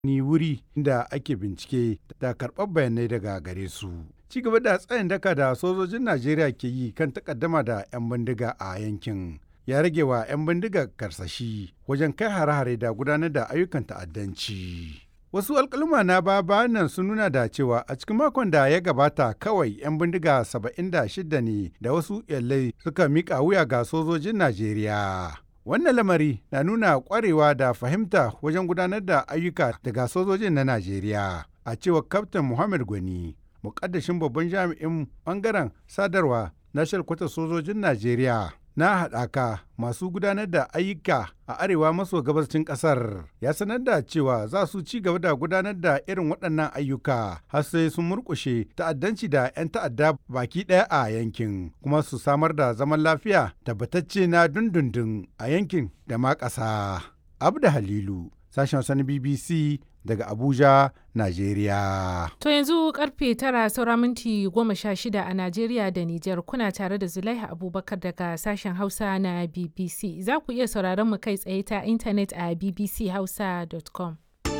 ni wuri da ake bincike da karɓar bayanai daga gare su. Ci gaba da tsayin daka da sojojin Najeriya ke yi kan takaddama da 'yan bindiga a yankin. Ya rage wa 'yan bindiga karsashi wajen kai hare-hare da gudanar da ayyukan ta'addanci. Wasu alkaluma na baya nan sun nuna da cewa a cikin makon da ya gabata kawai 'yan bindiga 76 ne da wasu yallai suka miƙa wuya ga sojojin Najeriya. Wannan lamari na nuna ƙwarewa da fahimta wajen gudanar da ayyuka daga sojojin na Najeriya. A cewar Kaftin Muhammad Gwani, muƙaddashin babban jami'in ɓangaren sadarwa na shalkwatar sojojin Najeriya. na haɗaka masu gudanar da ayyuka a arewa maso gabashin ƙasar ya sanar da cewa za su ci gaba da gudanar da irin waɗannan ayyuka har sai sun murƙushe ta'addanci da 'yan ta'adda baki ɗaya a yankin kuma su samar da zaman lafiya tabbatacce na dundundun a yankin da ma ƙasa. Abda Halilu, sashen sani BBC daga Abuja, Najeriya. To yanzu karfe tara saura minti goma sha shida a Najeriya da Nijar kuna tare da Zulaiha Abubakar daga sashen Hausa na BBC. Za ku iya sauraron mu kai tsaye ta intanet a bbchausa.com.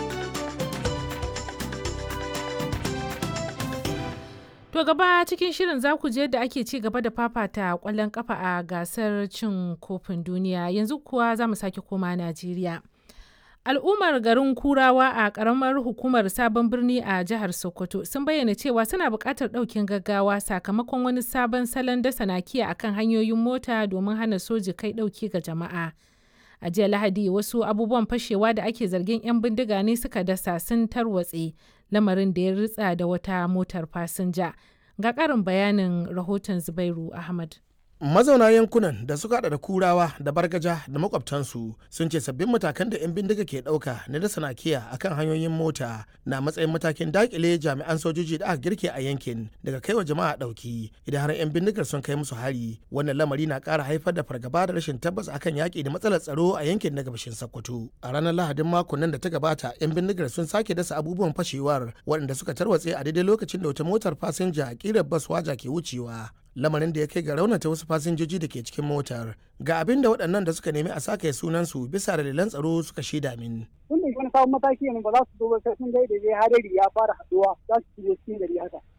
To gaba cikin shirin za ku je da ake ci gaba da fafata kwallon kafa a gasar cin kofin duniya yanzu kuwa za mu sake koma Najeriya. al'ummar garin kurawa a karamar hukumar sabon birni a jihar sokoto sun bayyana cewa suna buƙatar ɗaukin gaggawa sakamakon wani sabon salon dasa nakiya akan hanyoyin mota domin hana soji kai ɗauki ga jama'a a jiya lahadi wasu abubuwan fashewa da ake zargin 'yan bindiga ne suka dasa sun tarwatse lamarin da ya ritsa da wata motar fasinja ga ƙarin bayanin rahoton zubairu ahmad mazauna yankunan da suka hada da kurawa da bargaja da makwabtansu sun ce sabbin matakan da 'yan bindiga ke dauka na da sanakiya akan hanyoyin mota na matsayin matakin dakile jami'an sojoji da aka girke a yankin daga kai wa jama'a dauki idan har 'yan bindigar sun kai musu hari wannan lamari na kara haifar da fargaba da rashin tabbas akan yaki da matsalar tsaro a yankin na gabashin sokoto a ranar lahadin makon nan da ta gabata 'yan bindigar sun sake dasa abubuwan fashewar waɗanda suka tarwatse a daidai lokacin da wata motar fasinja a kirar bas waja ke wucewa lamarin da ya kai ga raunata wasu fasinjoji da ke cikin motar ga abin da waɗannan da suka nemi a sake sunansu bisa dalilan tsaro suka shaida min. Tun da wani sabon mataki ne ba za su zo ba sai sun ga da hadari ya fara haduwa za su shigo cikin gari haka.